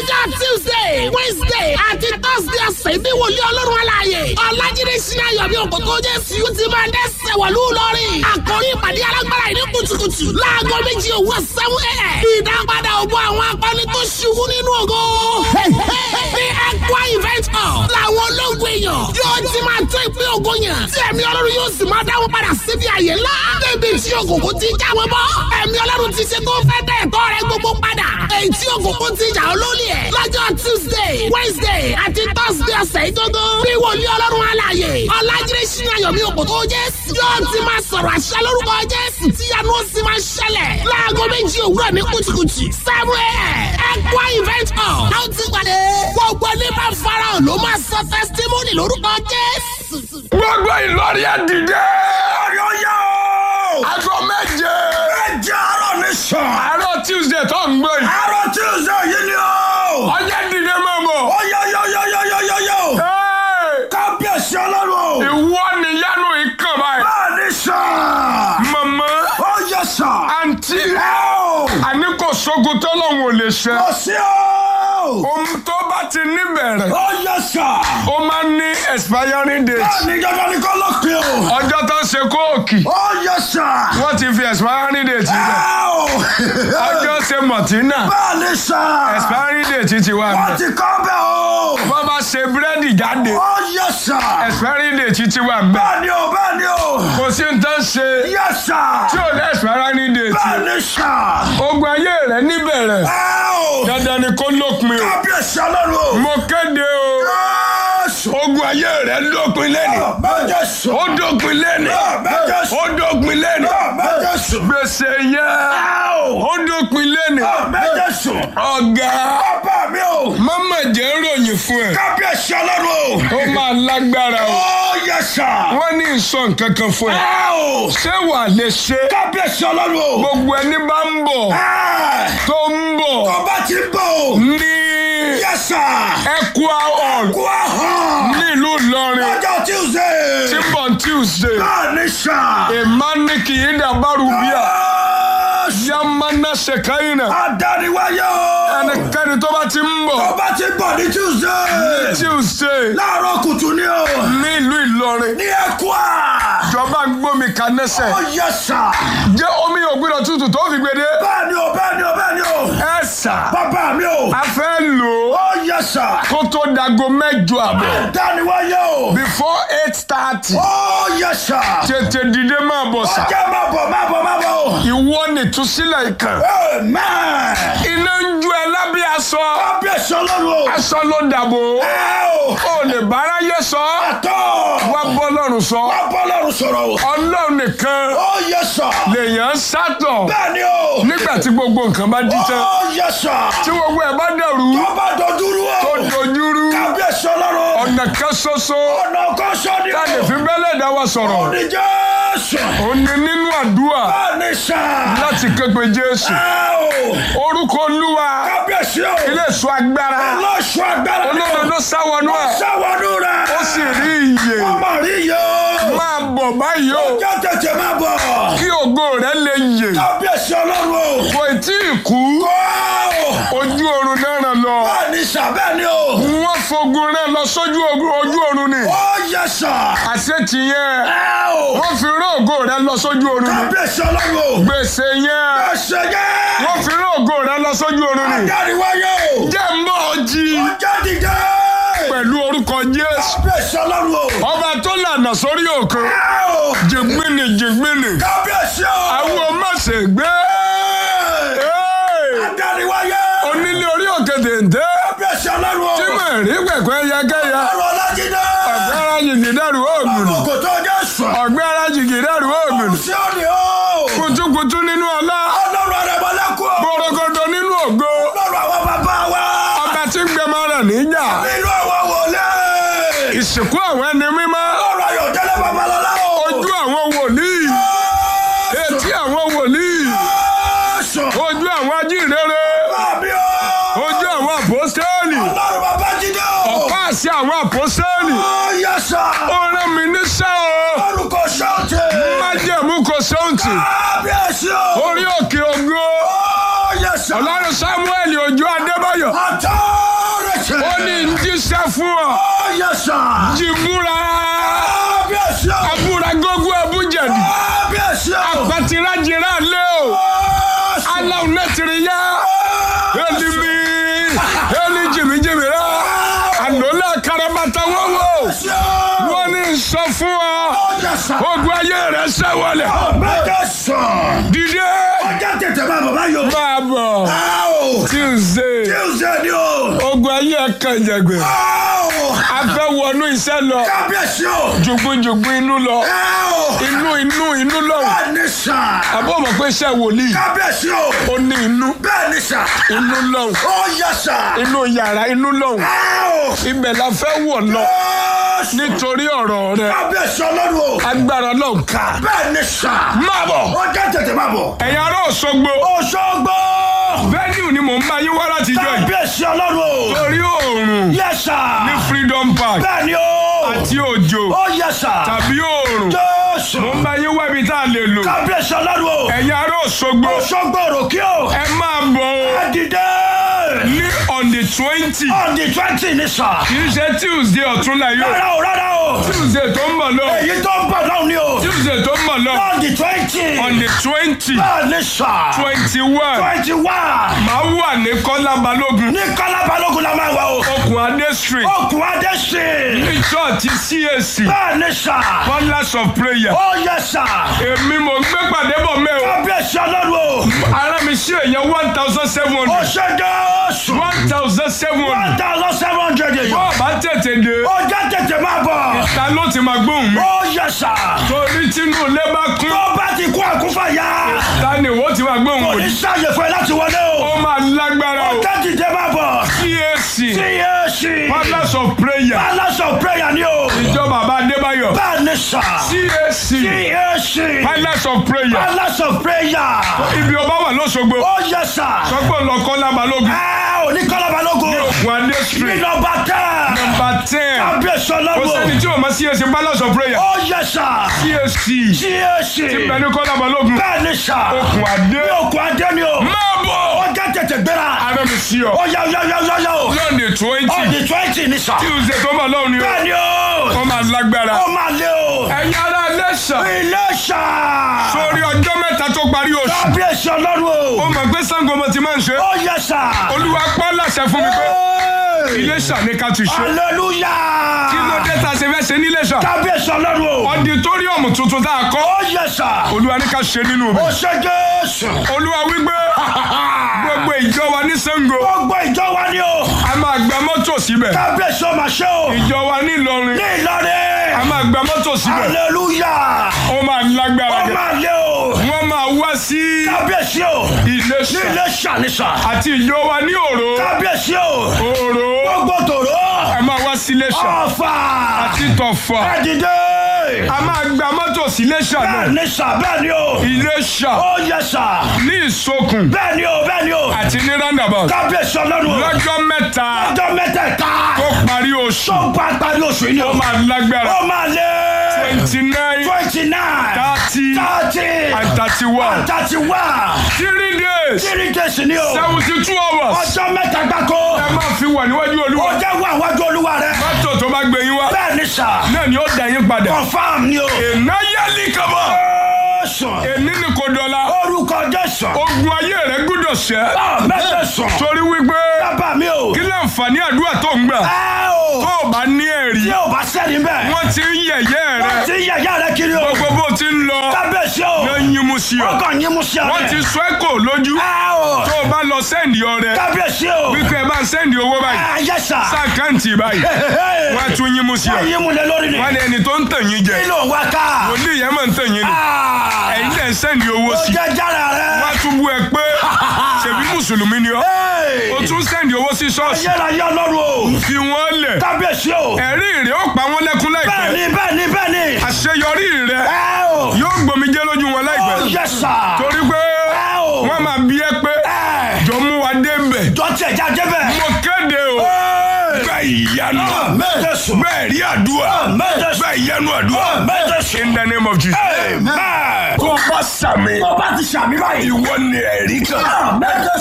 lọ́jọ́ tuesday wednesday àti thursday ọ̀sẹ̀ ní wòlíì ọlọ́run aláàyè ọ̀làjídé sinayọ̀ bí òkòtò jésù yóò ti máa dẹ́sẹ̀ wọ̀lú lọ́rìn àkórí ìpàdé alágbára ìní kùtùkùtù láago méjì òwúrọ̀ sẹ́wọ́n ẹ̀ ìdápadà ògbó àwọn akọni tó ṣubú nínú ògo ní ẹ̀kọ́ event hall làwọn ológun èèyàn yóò ti máa tó ìpín ògo yẹn tí ẹ̀mí ọlọ́run yóò sì máa dáwọ́ padà síbi àyè ńlá débi tí òkùnkùn ti jáwé bọ́ ẹ̀mí ọlọ́run ti ṣe tó fẹ́ dẹ̀ ẹ̀tọ́ rẹ gbogbo padà èyí tí òkùnkùn ti jà olólì ẹ̀ lọ́jọ́ tuesday wednesday àti thursday ọ̀sẹ̀ ìdógó bí wòlíì ọlọ́run alààyè ọ̀làjídé sínú ayọ̀mí òkòtò jésù yóò ti máa sọ̀rọ̀ àṣẹ lórúkọ jésù tí yanu ó sì máa ṣẹlẹ̀ láago méjì òwúrọ̀ ní kùtùkùtù seven a.m. ẹ̀kọ́ event hall a ó ti pàdé gbogbo ní bá farahàn ló máa sọ testimony lórúkọ jésù. gbogbo ìlọrin ẹ dìde. ọ̀yọ́ yá o. aago méje. méje àárọ̀ ní sàn. àárọ̀ tuesday tó ń gbé yìí. àárọ̀ tuesday yìí ni o. ọjọ́ dìde mọ́ mọ́. ọ̀yọ́yọ́yọ́yọ́yọ́yọ́. kábíyèsí ọlọ́run. ìwọ nìyanu ìkàn báyìí. bẹ́ẹ̀ ni sàn. mọ̀mọ́ ó yẹ sàn. àǹtí ẹ o. àní kò sógun tọ́lọ́hún ò lè ṣe. kò sí o. ohun tó bá ti níbẹ̀rẹ̀ ó yẹ sàn. ó máa ń ní expiring date. bẹ́ẹ̀ ni dandan ni kò lópin o. ọjọ́ tó ń ṣe kóòkì ó yẹ sàn. wọ́n ti fi expiring date ẹ rẹ̀. o. ọjọ́ ṣe mọ̀tínà bẹ́ẹ̀ ni sàn. expiring date ti wà wọ́n bẹ̀. ti kọ́ bẹ́ẹ̀ o. wọ́n bá ṣe búrẹ́dì jáde ó yẹ sàn. expiring date ti wà bẹ̀. bẹ́ẹ̀ ni o bẹ́ẹ̀ ni o. kò sí nǹkan ṣe yẹ sàn. tí ò ní expiring date. bẹ́ẹ̀ ni sàn. ogun ayé rẹ̀ níbẹ̀rẹ̀ ẹ o. dandan ni kó lópin o. kábíyèsí ọlọ́run o. mo kéde o Jésù. ogun ayé rẹ̀ dópin lẹ́nu. Jésù. ó dópin lẹ́nu. Jésù. ó dópin lẹ́nu. Jésù. gbèsè yẹn ó dópin lẹ́nu. Jésù. ọ̀gá Bàbá mi o. mama jẹ́ ròyìn fún ẹ. Kábíyèsí ọlọ́run o. ó máa lágbára o. Ó yẹ sà. wọ́n ní ìsọ nǹkan kan fún ẹ. Ẹ o. ṣé wà lè ṣe. Kábíyèsí ọlọ́run o. gbogbo ẹni bá ń bọ̀ Ẹ. tó ń bọ̀ Ọba ti bọ̀ o. ní Yẹ sà. Equa hall Kú àhàn. nílùú Ìlọrin Ọjọ́ Tuesday. tí ń bọ̀ Tuesday. Bẹ́ẹ̀ ni sà. ìmánìkì yìí dàbárù bíà Jésù. yamana sekaina Adániwáyé o. ẹnikẹ́ni tó bá ti ń bọ̀ Ọba ti bọ̀ ní Tuesday. Tuesday Láàárọ̀ kùtù ni o. nílùú Ìlọrin Ní Ẹ̀kúà. ìjọba ń gbómi kanẹ́sẹ̀ Ó yẹ sà. jẹ́ omi ògbìnà tútù tó fi gbede Bẹ́ẹ̀ ni o, bẹ́ẹ̀ ni o, bẹ́ẹ̀ ni o. ẹ sà Bàbá mi o. a fẹ́ lò ó Ó yẹ sà. kó tó dago mẹ́jọ àbọ̀ Adániwáyé o. before eight thirty Ó yẹ sà. tètè dìde máa bọ̀ sà Ọjọ́ máa bọ̀, máa bọ̀, máa bọ̀ o. ìwọ nìtúsílẹ̀ ìkàn Amen. iná ń ju ẹ lábẹ́ aṣọ Kábíyèsí ọlọ́run o. aṣọ ló dàbò Ẹ o. ó lè báráyé sọ Àtọ̀. wá bọ́ lọ́rùn sọ Wá bọ́ lọ́run sọ̀rọ̀ o. ọlọ́run nìkan Ó yẹ sà. lèèyàn ń sátọ̀ Bẹ́ẹ̀ ni o. nígbà tí gbogbo nǹkan bá dí tán Ó yẹ sà. tí gbogbo ẹ̀ bá dẹ̀rú Ọba dojúrú tó o. dojúrú Kábíyèsí ọlọ́run. ọ̀nà kan ṣoṣo Ọ̀nà kan sọ ni tá a lè o. fi bẹ́lẹ̀ dá wa sọ̀rọ̀ Ní Jésù. ó ní nínú àdúrà Bẹ́ẹ̀ ni sà. láti képe Jésù Ẹ o. orúkọ Olúwa Kábíyèsí o. ilé ìṣọ́ agbára Lọ́sọ̀ agbára ni o. olódodo sáwọnú ẹ̀ Sáwọnú rẹ̀. ó sì rí iyè Ọmọ rí yẹ o. máa bọ̀ báyìí o Ọjọ́ tètè máa bọ̀. kí ògo rẹ̀ lè yè Kábíyèsí ọlọ́run o. kò tí ì kú Kọ́ o. ojú oorun náà lọ Bẹ́ẹ̀ ni sà bẹ́ẹ̀ ni o. wọ́n fogun rẹ̀ lọ sójú ogun- ojú oorun ni Ó yẹ sà. àṣetì yẹn Ẹ o. wọ́n fi rán ògo rẹ̀ lọ sójú oorun ni Kábíyèsí ọlọ́run o. gbèsè yẹn Ẹsẹ̀ yẹn. wọ́n fi rán ògo rẹ̀ lọ sójú oorun ni Adáríwáyé o. jẹ́ mọ́ ọ jí Ọjọ́ dìde. pẹ̀lú orúkọ Jésù Kábíyèsí ọlọ́run o. ọba tó lànà sórí òkun Ẹ o. jìgbìnì jìgbìnì Kábíyèsí o. àwọn ọmọ ṣègbè Adáríwáyé. onílé orí òkè dèndé Kábíyèsí ọlọ́run o. tí mo rí pẹ̀pẹ́ yẹkẹ́yẹ Ọ̀rọ̀ Ọlájídé. ọ̀gbẹ́ ara jìgì dẹ́rù ògùn Ọmọ kò tó Jésù. ọ̀gbẹ́ ara jìgì dẹ́rù ògùn Sí òní o. kutukutu nínú ọlá Ọlọ́run àrẹ̀mọ́lẹ́kù o. gbọ̀rọ̀gọ̀dọ̀ nínú ògo Ọlọ́run àwọn bàbá wa. ọba tí ń gbẹmọ rẹ̀ níjà Nínú àwọn wòlé. ìsìnkú àwọn ẹni mímọ́ Ọlọ́run Ayọ̀délé Babalọ́lá o. ojú àwọn wòlíì etí àwọn wòlíì Jésù. ojú àwọn ajínrere Bàbí o. ojú àwọn àpọ́sítélì Ọlọ́run Babájídé o. ọ̀pá àṣẹ àwọn àpọ́sítélì Ó yẹ sà. ó rán mi níṣẹ́ o Orúkọ ṣọ́ọ̀tì. májẹ̀mú kò sóǹtì Kábíyèsí o. orí òkè ògo Ó yẹ sà. ọlọ́run samuel ojú adébáyọ̀ Àtọ́. fún ọ Ó yẹ sà. jìbúra Kábíyèsí o. abúra gógó abújẹ̀dì Kábíyèsí o. àpàtìrájìrá lé o aláwọ̀ nẹ́tìrì yá elimi eli jìmìjìmì rá ànólà karabata wọ́wọ́ wọ́n ní sọ fún ọ Ó yẹ sà. ogun ayé rẹ sẹ́wọ̀lẹ̀ Mẹ́tẹ̀ sàn. dìde Ọjà tètè máa bọ̀ báyọ̀. máa bọ̀ Áò. tuesday Tuesday ni o. ogun ayé kan jẹgbẹ Áò. a fẹ́ wọnú iṣẹ́ lọ Kábíyèsí o. jùgbùjùgbù inú lọ Áò. inú inú inú lọ Bẹ́ẹ̀ ni sà. àbọ̀ mọ̀ pé iṣẹ́ wòlíì Kábíyèsí o. ó ní inú Bẹ́ẹ̀ ni sà. inú lọ Ó yẹ sà. inú yàrá inú lọ Áò. ibẹ̀ la fẹ́ wọ̀ lọ Jésù. nítorí ọ̀rọ̀ rẹ Kábíyèsí ọlọ́run o. agbára Ọlọ́run ká Bẹ́ẹ̀ ni sà. máa bọ̀ Ọjà tètè máa bọ̀. ẹ̀yin ará Òṣogbo Òṣogbo. venue ni mò ń bá yín wá láti jọ yìí Kábíyèsí ọlọ́run o. torí oòrùn Yẹ sà. ní Freedom Park Bẹ́ẹ̀ ni o. àti òjò Ó yẹ sà. tàbí oòrùn Jésù. mò ń bá yín wá ibi tá a lè lò Kábíyèsí ọlọ́run o. ẹ̀yin ará Òṣogbo Òṣogbo òròkè o. ẹ máa bọ̀ o Adìdẹ́. ní on the twenty On the twenty ni sà. kì í ṣe Tuesday ọ̀túnla yóò Rárá o rárá o. Tuesday tó ń bọ̀ lọ Èyí tó ń bọ̀ náà ni o. Tuesday tó ń bọ̀ lọ On the twenty. on the twenty Bẹ́ẹ̀ ni sà. twenty one Twenty one. máa wà ní Kọ́lá Balógun Ní Kọ́lá Balógun la máa wà o. okùn Adé street Okùn Adé sí. ní church CAC Bẹ́ẹ̀ ni sà. Pillars of prayer Ó yẹ sà. èmi mò ń gbé pàdé bọ̀ mẹ́ o Kábíyèsí ọlọ́run o. ara mi sí èèyàn one thousand seven Ó hundred ṣe Jésù. one thousand seven One hundred thousand seven hundred èèyàn. bọ́ọ̀ bá tètè dé Ọjà tètè máa bọ̀. ta ló ti máa gbóhùn mi Ó yẹ sà. torí tínú ilé bá kún Tó bá ti kú àkúfàyà. ta ni ìwọ ti máa gbóhùn Kò ní mi sáàyè fún ẹ láti wọlé o. ó máa lágbára o Ọjà tètè máa bọ̀. CAC CAC. Pillars of prayer Palace of prayer ni o. ìjọ bàbá Adébáyọ̀ Bẹ́ẹ̀ ni sà. CAC CAC. Pillars of prayer Palace of prayer. ibi ọba wà lọ́sọ̀gbọ̀ Ó yẹ sà. sọ́gbọ̀n lọ Kọ́lá Balógun Ẹ ò ní Kọ́lá Balógun. okùn Adé Ní street nọmba tẹ́. number ten Kábíyèsí kò ọlọ́run. sẹ́ni tí o máa CAC Pillars of prayer Ó yẹ sà. CAC CAC. bẹ́ẹ̀ ni Kọ́lá Balógun Bẹ́ẹ̀ ni sà. okùn Adé Ní òkú adé ni o. máa bọ̀ Ọjà tètè gbéra. ara mi sí ọ Ó yá yá yá yá yá o. lọ́ọ̀nì twenty Ọ̀dì twenty ni sà. Tuesday tó ń bọ̀ lọ́wọ́ ni o Bẹ́ẹ̀ ni o. wọ́n máa lágbára Ó máa lé o. ẹ̀yin ará Iléṣà Ilé sà. sórí ọjọ́ mẹ́ta tó parí oṣù Kábíyèsí ọlọ́run ó o. mọ̀ pé Ṣàngó mo ti máa ń ṣe Ó yẹ sà. Olúwa pa láṣẹ fún mi pé Hey! Iléṣà ní ká ti ṣe Hallelujah. kí ló dé tá a ṣe fẹ́ ṣe ní Iléṣà Kábíyèsí ọlọ́run o. ọditóríọ̀mù tuntun tá a kọ́ Ó yẹ sà. Olúwa ní ká ṣe nínú mi Ó ṣe Jésù. Olúwa wípé gbogbo ìjọ wa ní Ṣàngó Gbogbo ìjọ wa ni o. a máa gba mọ́tò síbẹ̀ Kábíyèsí ọmọ ṣe o. ìjọ wa ní Ìlọrin Ní a Ìlọrin. máa gba mọ́tò síbẹ̀ Hallelujah. ó máa lágbára Ó gẹ̀ máa lé o. wọ́n máa wá sí Kábíyèsí o. Ní Iléṣà ilé ṣàníṣà. àti ìjọ wa ní Òró Kábíyèsí o. Òró Gbogbo tòró. a máa wá sí Iléṣà Ọ̀fà. àti Tọ̀fà Ẹ̀dìdé. a máa gba mọ́tò sí Iléṣà náà Bẹ́ẹ̀ ni sà bẹ́ẹ̀ ni o. Iléṣà Ó yẹ sà. ní Ìsokùn Bẹ́ẹ̀ ni o bẹ́ẹ̀ ni o. àti ní roundabout Kábíyèsí ọlọ́run o. lọ́jọ́ mẹ́ta Ọjọ́ mẹ́tẹ̀ẹ̀ta. tó parí oṣù Tó bá parí oṣù yìí ni o. ó máa lágbára Ó máa lé. twenty nine Twenty nine. thirty Thirty. and thirty one Thirty one. three days Three days ni o. seventy two hours Ọjọ́ mẹ́ta gbáko. ẹ máa fi wà níwájú Ó Olúwa jẹ́ wà wájú olúwa rẹ̀. mọ́tò tó bá gbé yín wá Bẹ́ẹ̀ ni sà. náà ni ó dà yín padà Confam ni o. ìnáyẹlì kama Jésù. èní ni kò dọ̀la Orúkọ Jésù. ogun ayé rẹ gbúdọ̀ ṣẹ́ Mẹ́tẹ̀sán. torí wípé Bàbá mi o. kí láǹfààní àdúrà tó ń gbà Ẹ o. tó o bá ní ẹ̀rí Tí o bá sẹ́ni bẹ́ẹ̀. wọ́n ti ń yẹ̀yẹ́ rẹ Wọ́n ti yẹ̀yẹ́ rẹ kiri o. gbogbo bó ti ń lọ Kábíyèsí o. ló ń yín mú sí ọ Wọ́n kàn yín mú sí ọ̀rẹ́. wọ́n ti sọ ẹ́ kò lójú Ẹ o. tó o bá lọ sẹ́ndì ọrẹ Kábíyèsí o. wípé ẹ bá ń sẹ́ndì owó báyìí Ẹ yẹ sà. sáàkáǹtì báyìí wọ́n á tún yín mú sí ọ Wọ́n yín mú lé lórí ni. wọ́n ní ẹni tó ń tàn yín jẹ Kí ló ń wá ká? wòlíì yẹn máa ń tàn yín ni Ah. ẹ̀yin dẹ̀ ń sẹ́ndì owó Ó sí jẹ́ jára rẹ̀. wọ́n á tún bú ẹ pé ṣèbí mùsùlùmí ni ọ́ Hey. o tún sẹ́ndì owó sí ṣọ́ọ̀ṣì Ayérayé ọlọ́run o. fi wọ́n lẹ̀ Kábíyèsí o. ẹ̀rí rẹ̀ ó pa wọ́n lẹ́kún láìpẹ́ Bẹ́ẹ̀ni bẹ́ẹ̀ni bẹ́ẹ̀ni. àṣeyọrí rẹ̀ Ẹ o. yóò gbòmìjẹ́ lójú wọn láìpẹ́ Ó yẹ sà. torí pé Ẹ o. wọ́n máa bí ẹ pé Ẹ. jọ mú wa dé mbẹ̀ Dọ́tí ẹ̀já débẹ̀. mo kéde o bẹ́ẹ̀ ìyanu Mẹ́tẹ̀sùn. bẹ́ẹ̀ rí àdúrà Mẹ́tẹ̀sùn. bẹ́ẹ̀ ìyanu àdúrà Mẹ́tẹ̀sùn. in the name of Jesus. Amen. tó bá sàmì Tó bá ti ṣàmì báyìí. ìwọ ni ẹ̀rí kan. Mẹ́tẹ̀sùn.